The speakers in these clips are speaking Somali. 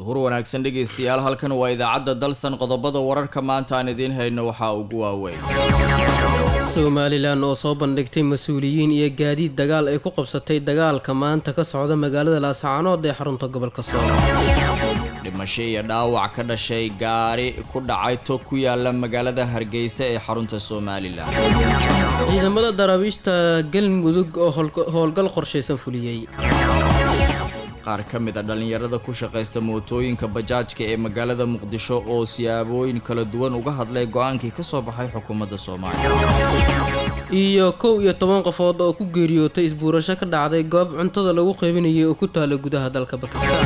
duhur wanaagsan dhegaystayaal halkan waa idaacadda dalsan qodobada wararka maanta aan idiin hayno waxaa ugu waaweyn somalilan oo soo bandhigtay mas-uuliyiin iyo gaadiid dagaal ay ku qabsatay dagaalka maanta ka socda magaalada laascaanood ee xarunta gobolka sool dhimasho iyo dhaawac ka dhashay gaari ku dhacay tog ku yaala magaalada hargeysa ee xarunta somalilan ciidamada daraabiishta galmudug oo howlgal qorshaysan fuliyey qaar ka mid a dhallinyarada ku shaqaysta mootooyinka bajaajka ee magaalada muqdisho oo siyaabooyin kala duwan uga hadlay go-aankii ka soo baxay xukuumadda soomaaliya iyo kow iyo toban qofood oo ku geeriyootay isbuurasho ka dhacday goob cuntada lagu qaybinayay oo ku taala gudaha dalka bakistan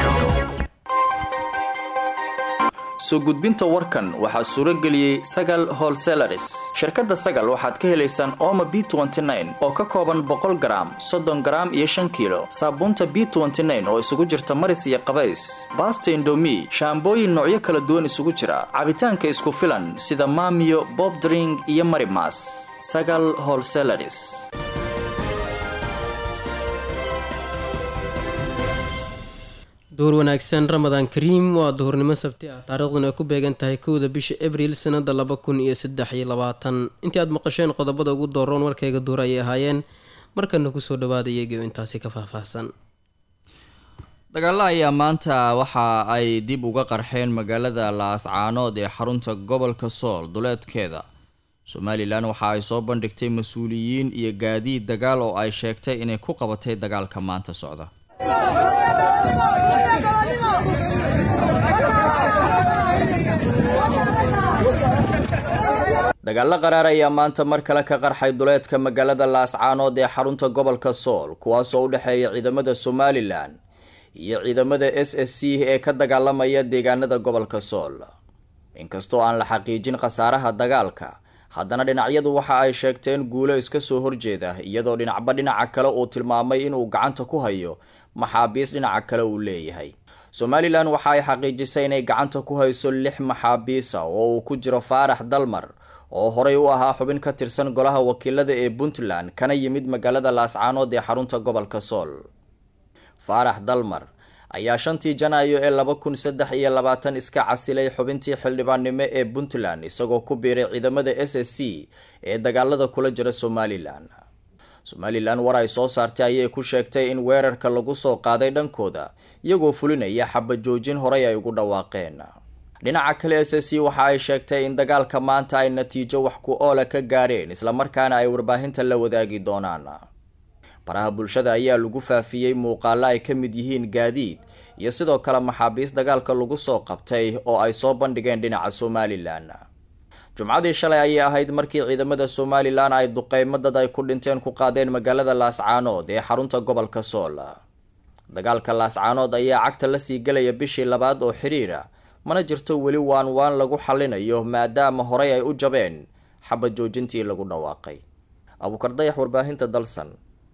soo gudbinta warkan waxaa suuro geliyey sagal holselaris shirkadda sagal waxaad ka helaysaan ooma b oo ka kooban boqol garaam soddon garaam iyo shan kiilo saabuunta b oo isugu jirta maris iyo qabays baasta indomi shaambooyin noocyo kala duwan isugu jira cabitaanka isku filan sida maamiyo bobdring iyo marimas sagal holselaris duhur wanaagsan ramadaan kariim waa duhurnimo sabti ah taariikhduna ay ku beegan tahay kowda bisha abriil sanada laba kun iyo saddex iyo labaatan intii aad maqasheen qodobada ugu dooroon warkayga duur ayay ahaayeen markana kusoo dhawaada iyagio intaasi ka faahfaahsan dagaalo ayaa maanta waxa ay dib uga qarxeen magaalada laascaanood ee xarunta gobolka sool duleedkeeda somalilan waxa ay soo bandhigtay mas-uuliyiin iyo gaadiid dagaal oo ay sheegtay inay ku qabatay dagaalka maanta socda dagaalo qaraar ayaa maanta mar kale ka qarxay duleedka magaalada laascaanood ee xarunta gobolka sool kuwaasoo u dhexeeya ciidamada somalilan iyo ciidamada s s c ee ka dagaalamaya deegaanada gobolka sool inkastoo aan la xaqiijin khasaaraha dagaalka haddana dhinacyadu waxa ay sheegteen guulo iska soo horjeeda iyadoo dhinacba dhinaca kale uu tilmaamay inuu gacanta ku hayo maxaabiis dhinaca kale uu leeyahay somalilan waxa ay xaqiijisay inay gacanta ku hayso lix maxaabiisa oo uu ku jiro faarax dalmar oo horey u ahaa xubin ka tirsan golaha wakiilada ee puntland kana yimid magaalada laascaanood ee xarunta gobolka sool faarax dalmar ayaa shantii janaayo ee laba kun saddex iyo labaatan iska casilay xubintii xildhibaannimo ee puntland isagoo ku biiray ciidamada s s c ee dagaalada kula jira somalilan somalilan war ay soo saartay ayay ku sheegtay in weerarka lagu soo qaaday dhankooda iyagoo fulinaya xabajoojin horey ay ugu dhawaaqeen dhinaca kale s s c waxa ay sheegtay in dagaalka maanta ay natiijo wax ku oola ka gaareen islamarkaana ay warbaahinta la wadaagi doonaan baraha bulshada ayaa lagu faafiyey muuqaalo ay ka mid yihiin gaadiid iyo sidoo kale maxaabiis dagaalka lagu soo qabtay oo ay soo bandhigeen dhinaca somalilan jumcadii shalay ayay ahayd markii ciidamada somalilan ay duqeymo dad ay ku dhinteen ku qaadeen magaalada laascaanood ee xarunta gobolka sool dagaalka laascaanood ayaa cagta lasii gelaya bishii labaad oo xiriira mana jirto weli waan waan lagu xallinayo maadaama horey ay u jabeen xabad joojintii lagu dhawaaqay abuukardayax warbaahinta dalsan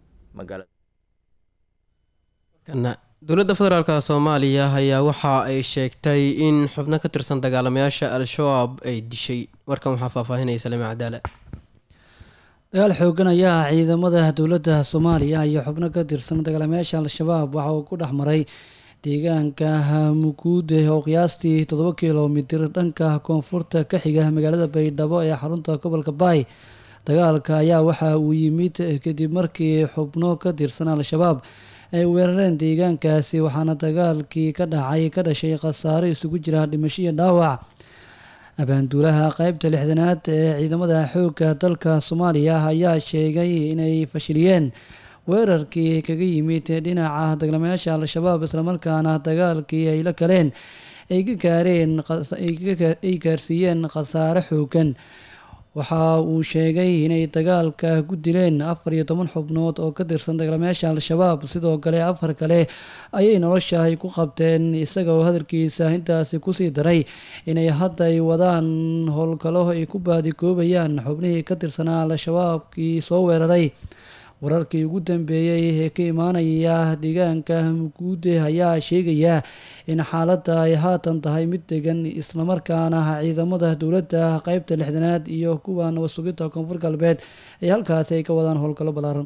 dowladda federaalk soomaaliya ayaa waxa ay sheegtay in xubno ka tirsan dagaalamayaasha al-shabaab ay dishay warkan waxaa faahfaahinaya salime cadaala dagaal xoogan ayaa ciidamada dowladda soomaaliya iyo xubno ka tirsan dagaalamayaasha al-shabaab waxa uu ku dhex maray deegaanka muguude oo qiyaastii toddoba kilomitir dhanka koonfurta ka xiga magaalada baydhabo ee xarunta gobolka baay dagaalka ayaa waxa uu yimid kadib markii xubno ka tirsan al-shabaab ay weerareen deegaankaasi waxaana dagaalkii ka dhacay ka dhashay khasaare isugu jira dhimasho iyo dhaawac abaanduulaha qeybta lixdanaad ee ciidamada xoogga dalka soomaaliya ayaa sheegay inay fashiliyeen weerarkii kaga yimid dhinaca dagaalamayaasha al-shabaab islamarkaana dagaalkii ay la galeen ay ka gaareen ay gaarsiiyeen khasaare xoogan waxa uu sheegay inay dagaalka ku dileen afar iyo toban xubnood oo ka tirsan dagaalamayaasha al-shabaab sidoo kale afar kale ayay nolosha ay ku qabteen isagoo hadalkiisa intaasi kusii daray inay hadda ay wadaan howlgalo ay ku baadigoobayaan xubnihii ka tirsanaa al-shabaabkii soo weeraray wararkii ugu dambeeyey ee ka imaanaya deegaanka muguude ayaa sheegaya in xaaladda ay haatan tahay mid degan islamarkaana ciidamada dowladda qeybta lixdanaad iyo kuwa nabad sugidda koonfur galbeed ay halkaasi ay ka wadaan howlgallo ballaaran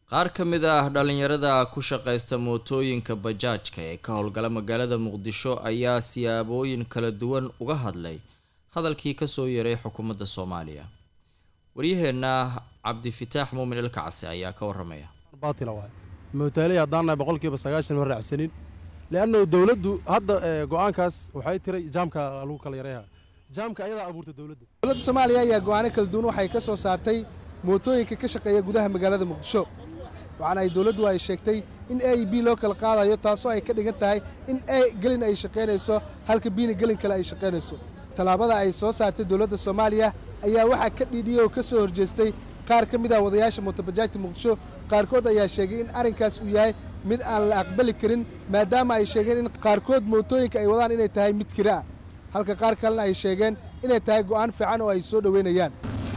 qaar ka mid ah dhalinyarada ku shaqaysta mootooyinka bajaajka ee ka howlgala magaalada muqdisho ayaa siyaabooyin kala duwan uga hadlay hadalkii kasoo yeeray xukuumadda soomaaliya waryaheenna cabdifitaax muumin ilkacsi ayaa ka waramaya baatila waay mootaaley haddaan nahay boqolkiiba sagaashan ma raacsanin leannu dowladdu hadda go-aankaas waxay tiray jaamka lagu kala yareeha jaamka ayadaa abuurta dowladda dowladda soomaaliya ayaa go'aano kala duwan waxay ka soo saartay mootooyinka ka shaqeeya gudaha magaalada muqdisho waxaana ay dowladdu ay sheegtay in a b loo kala qaadayo taasoo ay ka dhigan tahay in a gelin ay shaqaynayso halka biina gelin kale ay shaqaynayso tallaabada ay soo saartay dowladda soomaaliya ayaa waxaa ka dhiidhiyey oo ka soo horjeestay qaar ka mid ah wadayaasha mootobajaajta muqdisho qaarkood ayaa sheegay in arrinkaas uu yahay mid aan la aqbali karin maadaama ay sheegeen in qaarkood mootooyinka ay wadaan inay tahay mid kira ah halka qaar kalena ay sheegeen inay tahay go'aan fiican oo ay soo dhoweynayaan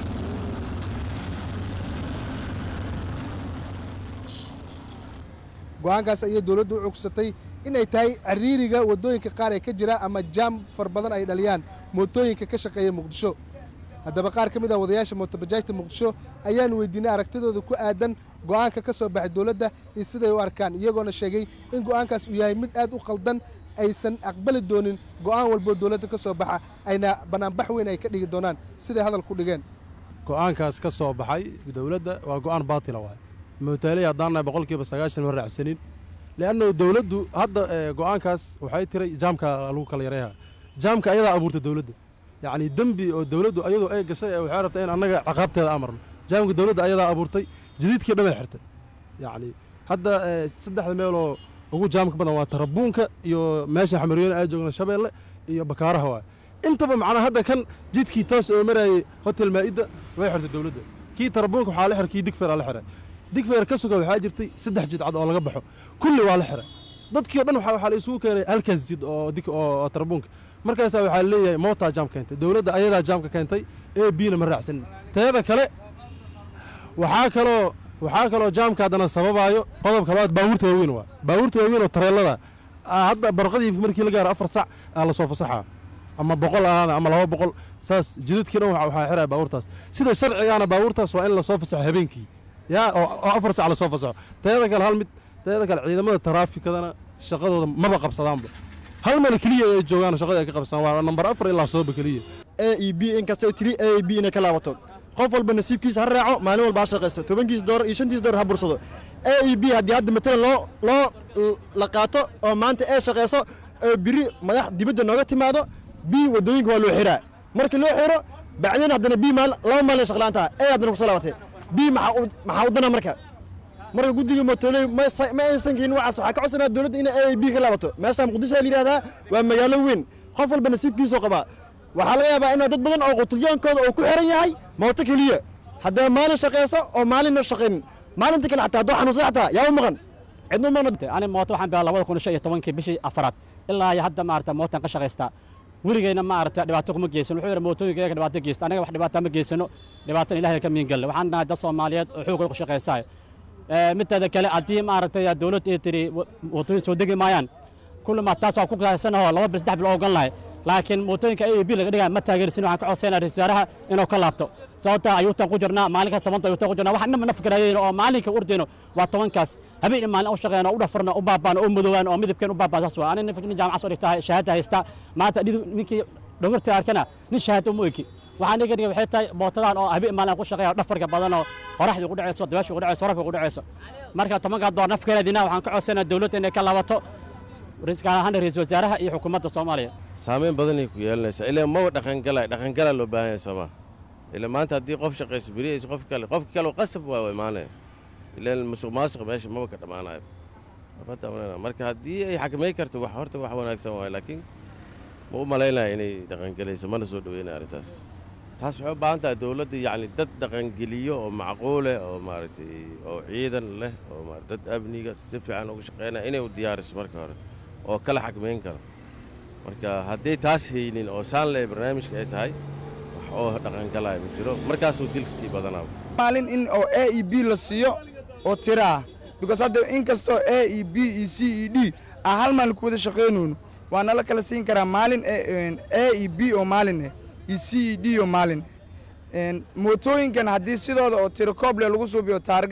go'aankaas ayay dowladdu u cugsatay inay tahay ciriiriga waddooyinka qaar ee ka jira ama jaam far badan ay dhaliyaan mootooyinka ka shaqeeya muqdisho haddaba qaar ka mid ah wadayaasha mootobajaajta muqdisho ayaan weydiinay aragtidooda ku aadan go'aanka ka soo baxay dowladda iyo siday u arkaan iyagoona sheegay in go'aankaas uu yahay mid aad u qaldan aysan aqbali doonin go'aan walboo dowladda ka soo baxa ayna bannaanbax weyn ay ka dhigi doonaan siday hadal ku dhigeen go'aankaas ka soo baxay dowladda waa go'aan baatila waay mootaaley haddaan nahay boqolkiiba sagaashan ma raacsanin leannu dowladdu hadda go'aankaas waxay tiray jaamka lagu kala yareeha jaamka ayadaa abuurta dowladda yacni dembi oo dowladdu ayadoo ay gashay waxay rabtaa in annaga caqaabteeda amarno jaamka dowladda ayadaa abuurtay jadiidkii dhamay xirtay yacni hadda saddexda meeloo ugu jaamka badan waa tarabuunka iyo meesha xamaryoon ay joogna shabeelle iyo bakaaraha waay intaba macnaa hadda kan jidkii toos oo marayay hotel maa'idda way xirtay dowladda kii tarabuunka waxaa la xiray kii digfeeraa la xiray digfeer ka suga waxaa jirtay saddex jidcad oo laga baxo kulli waa la xiray dadkii o dhan waxaa la isugu keenay halkaas jid oo dig oo tarabuunka markaasaa waxaa leeyahay mootaa jaam keentay dowladda ayadaa jaamka keentay ee biina ma raacsanin teeda kale waxaa kaloo waxaa kaloo jaamka haddana sababaayo qodobka labaad baabuurta waaweyn waa baabuurta waaweyn oo tareelada hadda barqadii markii la gaaro afar sac aa lasoo fasaxaa ama boqol ahaada ama laba boqol saas jidadkii dhan waxaa xiraya baabuurtaas sida sharcigaana baabuurtaas waa in lasoo fasaxo habeenkii yaa oo afar sac lasoo fasaxo teeda kale hal mid teeda kale ciidamada taraafikadana shaqadooda maba qabsadaanba hal meel keliya ay joogaan shaqada ay ka qabsadaan waa nambar afar ilaa sooba keliya a e b inkastoo tiri a e b inay ka laabato qof walba nasiibkiisa ha raaco maalin walba ha shaqaysto tobankiis doolar iyo shantiis doolar ha bursado a e b haddii hadda matalan loo loo la qaato oo maanta ee shaqayso oo biri madax dibadda nooga timaado b waddooyinka waa loo xiraa markii loo xiro bacdeen haddana b maal laba maalin shaqlaanta a haddana kusoo laabatay b maxaa u dana marka marka guddiga mootoley ma aysan keenin waxaas waxaa ka codsanaa dowladda inay a b ka laabato meesha muqdisho la yidhahdaa waa magaalo weyn qof walba nasiibkiisoo qabaa waxaa laga yaabaa inaa dad badan oo qutulyoonkooda uu ku xiran yahay mooto keliya haddaba maalin shaqayso oo maalinna shaqaynin maalinta kale xataa hadduu xanuunsan xataa yaa u maqan cidnu maqan ani mooto waxaan bilaabay labada kun shan iyo tobankii bishii afaraad ilaa iyo hadda maarata mootan ka shaqaystaa weligeyna maarata dhibaato kuma geysan wuxuu yidhi mootooyinka iyaga dhibaato geysta anaga wax dhibaata ma geysano dhibaatana ilahay ka miin galle waxaan nahay dad soomaaliyeed oo xoogooda ku shaqaysaay mideeda kale haddii maaragtay dowladda ay tiri mootooyin soo degi maayaan kulli ma taas waa ku kaasanaho laba bil saddex bil oo ogon lahay laakiin mootooyinka a b laga dhigaya ma taageersin waxaan ka codsaynaa ra-isul wasaaraha inuu ka laabto sababta ayuutan ku jirnaa maalinka tobanta ayuutan ku jirnaa wax inaba na fikirayeen oo maalinka urdeyno waa tobankaas habeen maalin u shaqeyn oo u dhafarna u baabaan oo madoobaan oo midabkeen u baabaan saas waa ani nin jaamacad soo dhigtaa shahaada haysta maanta ninkii dhogorta arkana nin shahaada uma eki waxaan iga dhigay waxay tahay bootadan oo habeen maalin ku shaqeeya dhafarka badan oo qoraxdii ugu dhacayso dabaashii ugu dhacayso warabka ugu dhacayso marka tobankaa door nafkeedina waxaan ka codsaynaa dowladda inay ka laabato gaar ahaan ra-iisul wasaaraha iyo xukuumadda soomaaliya saameyn badanay ku yeelanaysaa ilaa maba dhaqangala dhaqangalaa loo baahan yahay sooma ilaa maanta haddii qof shaqayso beriyayso qof kale qof kale qasab waa imaanaya ilaa musuq maasuq meesha maba ka dhammaanayo marka haddii ay xakameyn karto wax horta wax wanaagsan waayo laakiin ma u malaynaya inay dhaqangelayso mana soo dhaweynaya arrintaas taas waxay u baahan tahay dowladda yacni dad dhaqangeliyo oo macquuleh oo maaragtay oo ciidan leh oo dad amniga si fiican uga shaqeynaya inay u diyaariso marka hore oo kala xakmayn karo marka hadday taas haynin oo saanle barnaamijka ay tahay wax oo dhaqangalaya ma jiro markaasuu dilka sii badanaa maalin in oo a e b la siiyo oo tira ah because hadda in kastoo a e b e c e d ah hal maalin ku wada shaqaynayno waa nala kala siin karaa maalin a e b oo maalin eh iyo c e d oo maalin eh mootooyinkan haddii sidooda oo tiro kooble lagu suubiyo taargada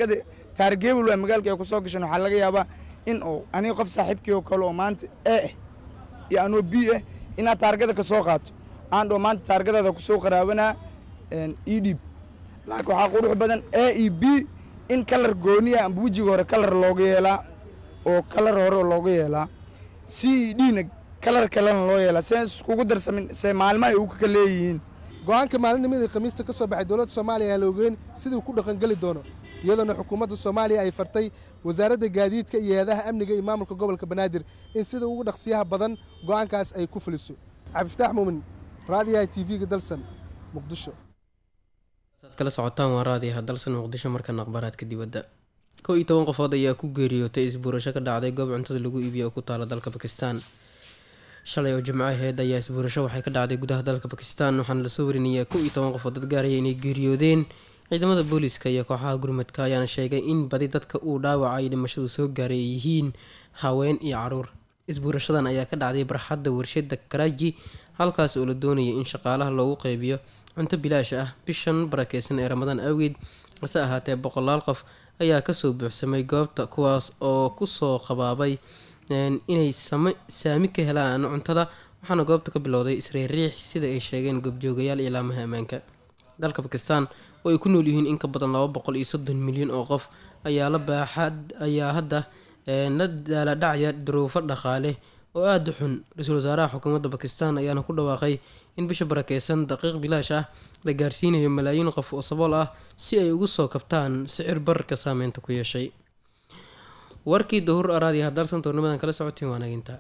taargeebel waa magaalka ay ku soo gashan waxaa laga yaabaa in uu aniga qof saaxiibkii oo kale oo maanta e ah iyo anoo b ah inaad taargada ka soo qaato aan dhoo maanta taargadaada ku soo qaraabanaa ii dhiib laakiin waxaa qurux badan a e b in kalar gooniya amba wejiga hore kalar looga yeelaa oo kalar hore looga yeelaa c e d na kalar kalena loo yeelaa see iskugu darsamin see maalmo ay uka leeyihiin go-aanka maalinnimadii khamiista ka soo baxay dowladda soomaaliya aa la ogeyn siduu ku dhaqangeli doono iyadoona xukuumadda soomaaliya ay fartay wasaaradda gaadiidka iyo hay-adaha amniga iyo maamulka gobolka banaadir in sida ugu dhaqsiyaha badan go'aankaas ay ku fuliso cabdiftaax muumin raadiyaha t v-ga dalsan muqdisho saad kala socotaan waa raadiyaha dalsan muqdisho markana akhbaaraadka dibadda kow iyo toban qofood ayaa ku geeriyootay isbuurasho ka dhacday goob cuntada lagu iibiyo oo ku taala dalka bakistan shalay oo jimco aheyd ayaa isbuurasho waxay ka dhacday gudaha dalka bakistan waxaana lasoo warinayaa kow iyo toban qofood dad gaaraya inay geeriyoodeen ciidamada booliiska iyo kooxaha gurmadka ayaana sheegay in badi dadka uu dhaawaca ay dhimashadu soo gaaray ay yihiin haween iyo caruur isbuurashadan ayaa ka dhacday barxadda warshada karaaji halkaas oo la doonayay in shaqaalaha loogu qeybiyo cunto bilaash ah bishan barakeysan ee ramadaan awgeed hase ahaatee boqolaal qof ayaa kasoo buuxsamay goobta kuwaas oo kusoo qabaabay inay saami ka helaan cuntada waxaana goobta ka bilowday isriiriix sida ay sheegeen goobjoogayaal iyo laamaha ammaanka dalka bakistan oo ay ku nool yihiin in ka badan laba boqol iyo soddon milyan oo qof ayaa la baaxad ayaa hadda la daaladhacya duruufo dhaqaale oo aada u xun ra-iisul wasaaraha xukuumadda bakistan ayaana ku dhawaaqay in bisha barakeysan daqiiq bilaash ah la gaarsiinayo malaayiin qof oo sabool ah si ay ugu soo kabtaan sicir bararka saameynta ku yeeshay warkii dahur araadiyaha dalsan toornimadan kala socotiin waanaginta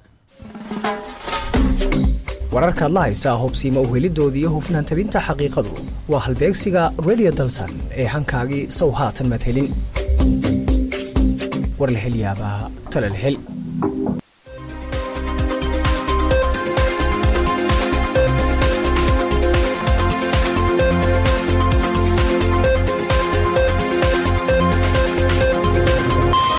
wararkaad la haysaa hubsiima uhelidoodii hufnaan tabinta xaqiiqadu waa halbeegsiga radio dalsan ee hankaagii sow haatan maad helin war la hel yaabaa tala la hel